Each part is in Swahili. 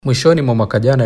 Mwishoni mwa mwaka jana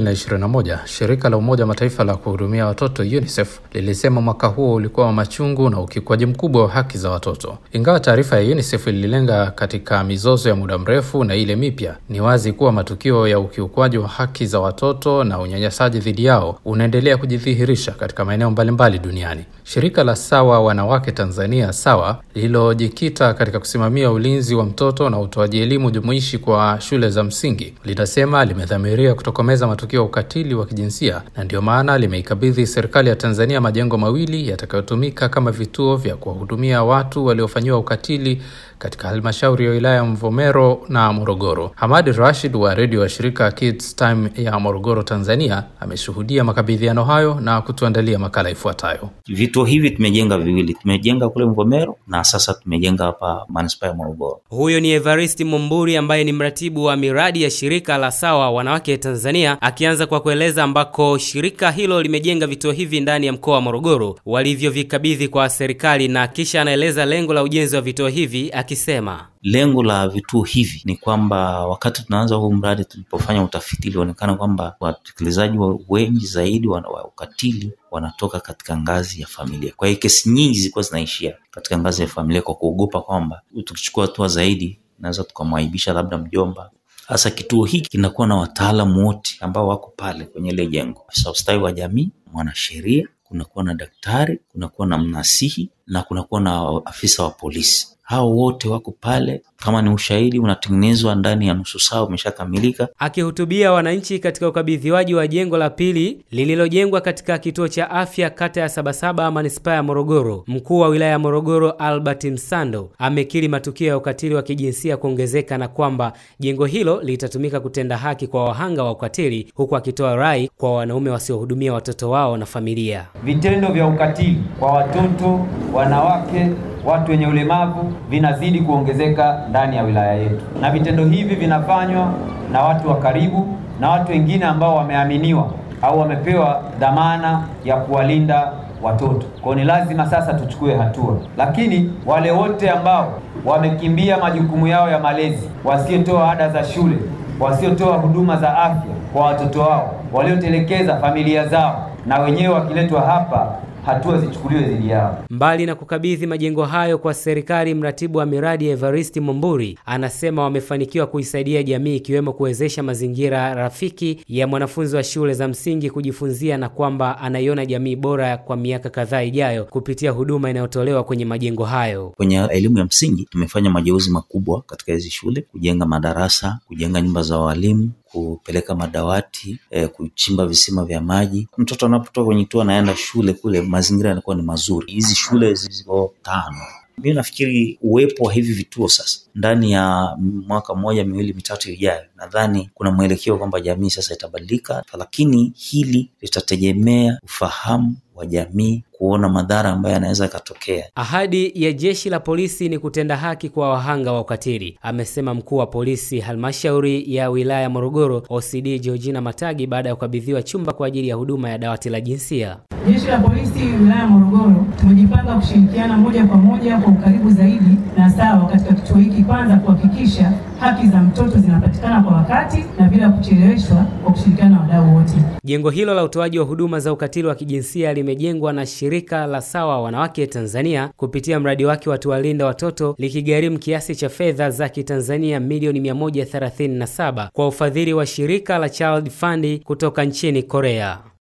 2021, shirika la Umoja wa Mataifa la kuhudumia watoto UNICEF lilisema mwaka huo ulikuwa wa machungu na ukiukwaji mkubwa wa haki za watoto. Ingawa taarifa ya UNICEF ililenga katika mizozo ya muda mrefu na ile mipya, ni wazi kuwa matukio ya ukiukwaji wa haki za watoto na unyanyasaji dhidi yao unaendelea kujidhihirisha katika maeneo mbalimbali duniani. Shirika la Sawa Wanawake Tanzania Sawa lililojikita katika kusimamia ulinzi wa mtoto na utoaji elimu jumuishi kwa shule za msingi linasema limedhamiria kutokomeza matukio ya ukatili wa kijinsia na ndio maana limeikabidhi serikali ya Tanzania majengo mawili yatakayotumika kama vituo vya kuwahudumia watu waliofanyiwa ukatili katika halmashauri ya wilaya ya Mvomero na Morogoro. Hamadi Rashid wa redio wa shirika Kids Time ya Morogoro, Tanzania, ameshuhudia makabidhiano hayo na kutuandalia makala ifuatayo. Vituo hivi tumejenga viwili, tumejenga kule Mvomero na sasa tumejenga hapa manispaa ya Morogoro. Huyo ni Evaristi Mumburi ambaye ni mratibu wa miradi ya shirika la Sawa Wanawake Tanzania, akianza kwa kueleza ambako shirika hilo limejenga vituo hivi ndani ya mkoa wa Morogoro walivyovikabidhi kwa serikali, na kisha anaeleza lengo la ujenzi wa vituo hivi akisema Lengo la vituo hivi ni kwamba wakati tunaanza huu mradi, tulipofanya utafiti, ilionekana kwamba watekelezaji wengi zaidi wa ukatili wanatoka katika ngazi ya familia. Kwa hiyo kesi nyingi zilikuwa zinaishia katika ngazi ya familia, kwa kuogopa kwamba tukichukua hatua zaidi naweza tukamwaibisha labda mjomba. Sasa kituo hiki kinakuwa na wataalamu wote ambao wako pale kwenye ile jengo, afisa ustawi wa jamii, mwanasheria, kunakuwa na daktari, kunakuwa na mnasihi na kunakuwa na afisa wa polisi hao wote wako pale. Kama ni ushahidi unatengenezwa ndani ya nusu saa umeshakamilika. Akihutubia wananchi katika ukabidhiwaji wa jengo la pili lililojengwa katika kituo cha afya kata ya Sabasaba manispaa ya Morogoro, mkuu wa wilaya ya Morogoro Albert Msando amekiri matukio ya ukatili wa kijinsia kuongezeka na kwamba jengo hilo litatumika kutenda haki kwa wahanga wa ukatili, huku akitoa rai kwa wanaume wasiohudumia watoto wao na familia. Vitendo vya ukatili kwa watoto, wanawake watu wenye ulemavu vinazidi kuongezeka ndani ya wilaya yetu, na vitendo hivi vinafanywa na watu wa karibu na watu wengine ambao wameaminiwa au wamepewa dhamana ya kuwalinda watoto. Kwa ni lazima sasa tuchukue hatua, lakini wale wote ambao wamekimbia majukumu yao ya malezi, wasiotoa ada za shule, wasiotoa huduma za afya kwa watoto wao, waliotelekeza familia zao, na wenyewe wakiletwa hapa hatua zichukuliwe dhidi yao. Mbali na kukabidhi majengo hayo kwa serikali, mratibu wa miradi Evaristi Mumburi anasema wamefanikiwa kuisaidia jamii ikiwemo kuwezesha mazingira rafiki ya mwanafunzi wa shule za msingi kujifunzia na kwamba anaiona jamii bora kwa miaka kadhaa ijayo kupitia huduma inayotolewa kwenye majengo hayo. Kwenye elimu ya msingi tumefanya mageuzi makubwa katika hizi shule, kujenga madarasa, kujenga nyumba za walimu kupeleka madawati eh, kuchimba visima vya maji. Mtoto anapotoka kwenye kituo anaenda shule kule, mazingira yanakuwa ni mazuri. Hizi shule ziko tano. Mimi nafikiri uwepo wa hivi vituo sasa ndani ya mwaka mmoja miwili mitatu ijayo, nadhani kuna mwelekeo kwamba jamii sasa itabadilika, lakini hili litategemea ufahamu wa jamii kuona madhara ambayo yanaweza yakatokea. Ahadi ya jeshi la polisi ni kutenda haki kwa wahanga wa ukatili, amesema mkuu wa polisi halmashauri ya wilaya ya Morogoro OCD Georgina Matagi baada ya kukabidhiwa chumba kwa ajili ya huduma ya dawati la jinsia. Jeshi la polisi wilaya ya Morogoro tumejipanga kushirikiana moja kwa moja kwa ukaribu zaidi na Sawa katika kituo hiki, kwanza kuhakikisha haki za mtoto zinapatikana kwa wakati na bila kucheleweshwa, kwa kushirikiana na wadau wote. Jengo hilo la utoaji wa huduma za ukatili wa kijinsia limejengwa na shirika la Sawa Wanawake Tanzania kupitia mradi wake wa Tuwalinda Watoto likigharimu kiasi cha fedha za Kitanzania milioni 137 kwa ufadhili wa shirika la Child Fund kutoka nchini Korea.